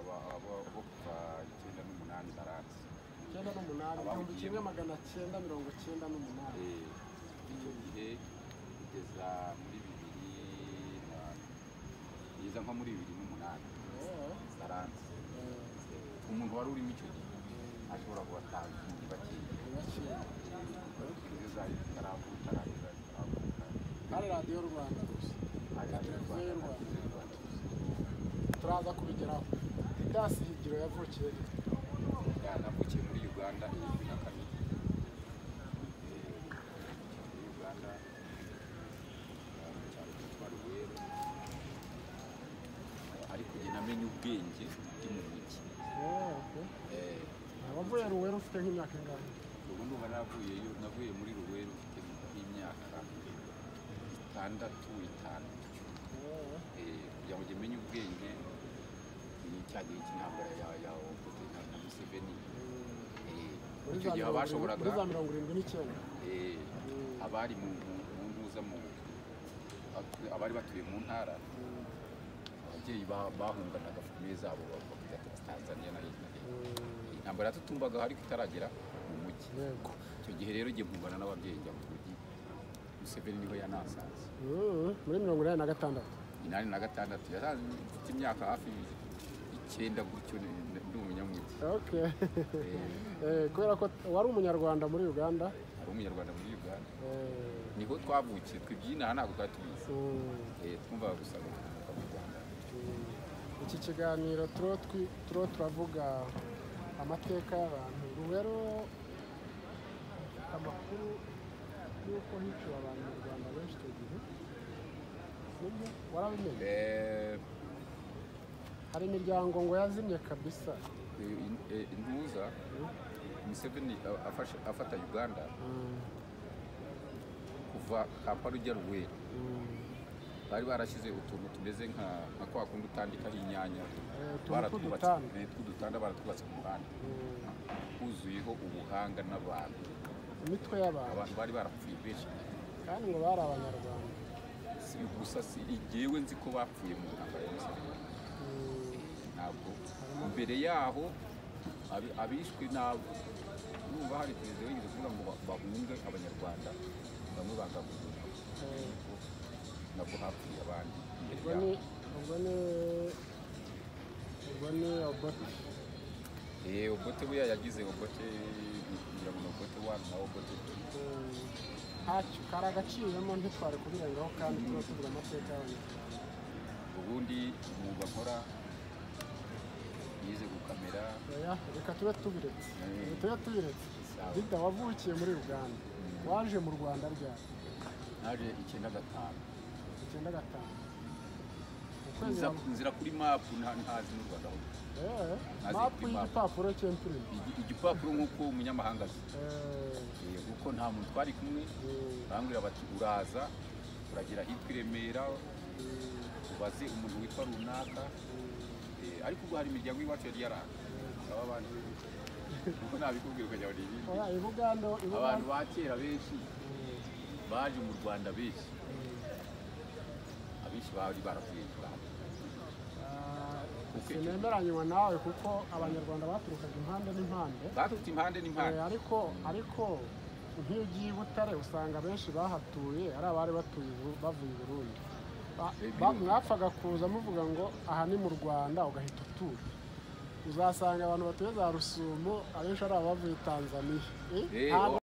bwo kuva icyenda n'umunani baranzi icyenda n'umunani igihumbi kimwe magana cyenda mirongo cyenda n'umunani Eh, icyo gihe kugeza muri bibiri na kugeza nko muri bibiri n'umunani Oh, baranzi eh, umuntu wari urimo icyo gihe ashobora kubatangiye bakiye iraciye. izo zari zitaravuka ntabwo zari zitaravuka hari radiyo rwanda gusa hari Televiziyo abanyarwanda y'u n'abandi Rwanda. banyarwanda. turaza kubigeraho idasi higiro yavukiye he? Ya, navukiye muri uganda igihumbi na kabiri Eh, muri uganda eh, mu cyaro cyitwa rubero Eh, ariko njye namenye ubwenge ndi mu mujyi Oh, okay. Eh, wavuye ruwera ufite nk'imyaka ingana ubu ndumva navuyeyo navuye muri rubero mfite nk'imyaka itandatu itanu Eh, kugira ngo njye menye ubwenge ni cya gihe cy'intambara ya ya Obote na- na Museveni Eh, muri icyo za gihe mirongo irindwi- muri za abashoboraga mirongo irindwi n'icyenda eh, Mm. abari mu mu- mu ntuza mu atu- abari batuye mu ntara Mm, ababyeyi ba- bahunganaga famille zabo bakajya Tanzania na hirya no hino. mm, intambara yatutumbaga ariko itaragera mu mujyi yego icyo gihe rero njye mpungana n'ababyeyi njya mu mujyi Museveni niho yanansanze Mm, muri mirongo inani na gatandatu inani na gatandatu yaranze mfite imyaka hafi icyenda gutyo ni- ndi umunyamujyi okay Eh, Eh, kubera ko wari umunyarwanda muri uganda hari umunyarwanda muri uganda eh, niho twavukiye twibye inaha ntabwo twari tubizi mm, Eh, twumvaga gusa gukomoka mu rwanda Mm. iki kiganiro turo twi- turo turavuga amateka y'abantu rubero amakuru y'uko hiciwe abantu mu rwanda benshi icyo gihe nibyo warabimenye Eh, hari imiryango ngo yazimye kabisa in- eh, intuza museveni a- afashe- afata uganda Mm, kuva kampala ujya ruwera mm. bari barashyize utuntu tumeze nka nka kwa kundi utandikaho inyanya Eh, utuntu baratwubatse tw'udutanda. eh, tw'udutanda baratwubatse ku muhanda Mm. huzuyeho ubuhanga n'abantu imitwe y'abantu abantu bari barapfuye benshi kandi ngo bari abanyarwanda si gusa si igewe nzi ko bapfuye mu ntambara ya museveni Mm, ntabwo mbere yaho abi- abishwe ntabwo numva hari perezida wigeze kuvuga ngo ba- bahunge abanyarwanda bamwe banga guhunga eh, nabwo hapfuye abandi imbere yabo ubwo ni ubwo ni ubwo ni obote Eh, obote we yagize obote kugira ngo ni obote wani na obote tu ntacyo kari agaciyemo ntitware kubirengaho kandi tuba tuvuga amateka y'abanyarwanda ubundi umwuga nkora yize gukamera oya reka tube tubiretse Mm. tube tubiretse Sawa. dida wavukiye muri uganda waje mu rwanda ryari naje icyenda gatanu icyenda gatanu mu kwezi Nza- kwa- nzira kuri mapu nta- ntazi n'u rwanda aho. Eh, Maze mapu kuri mapu. y'igipapuro cy'imprime Igi- igipapuro nk'uko umunyamahanga azi Eh, Eh, kuko nta muntu twari kumwe eh, barambwira bati uraza uragera hitwa i remera eh, ubaze umuntu witwa runaka Eh, ariko ubwo hari imiryango y'iwacu yari yaranga saba abantu kuko nabikubwira ukajya buri ibindi oya i buganda i abantu buganda ba kera benshi Eh, baje mu rwanda benshi eh, abenshi bari barapfuye mu rwanda ah, Kuko icyo- sinemeranywa nawe kuko abanyarwanda baturukaga impande n'impande baturutse impande n'impande Eh, ariko ariko nk'iyo ugiye i butare usanga abenshi bahatuye ari abari batuye i Bu- bavuye i burundi Ba- Eh, ba- birumvikana. mwapfaga kuza muvuga ngo aha ni mu rwanda ugahita utura uzasanga abantu batuye za rusumo abenshi ari abavuye tanzaniya Eh, Eh, nta o-